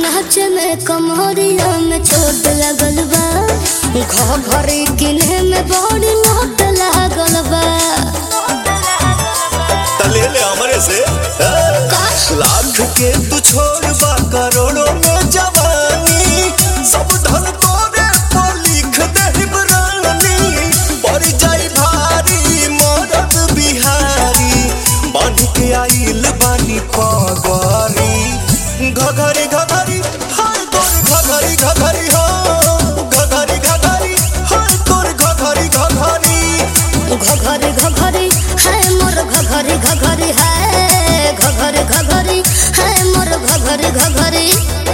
नाच में कमरिया में चोट लगल बा घरी किने में बड़ी लोट लागल बा तले ले हमरे से ए? लाख के तू छोड़ बा करोड़ों में जवानी सब धन तोरे पर लिख दे रानी पड़ जाई भारी मरद बिहारी बांध के आइल बानी पगरी घघरी घघरी हाय तोर घघरी घघरी हो घघरी घघरी हाय तोर घघरी घघरी घघरी घघरी है मोर घघरी घघरी है घघरी घघरी है मोर घघरी घघरी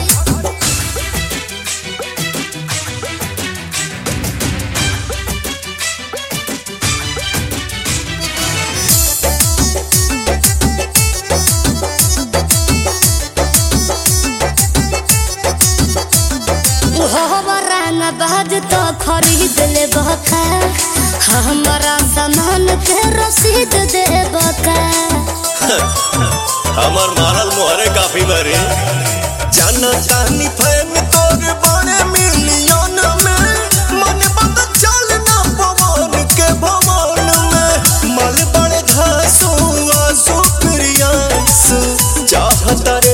हमारा न बाज तो खरीद ले बका हमारा सामान के रसीद दे बका हमर मारल मोहरे काफी बरे जाना तानी फैन तोर बड़े मिलियन में मन बंद चल ना पवन के भवन में मल बड़े घासू आसू प्रियांसु चाहत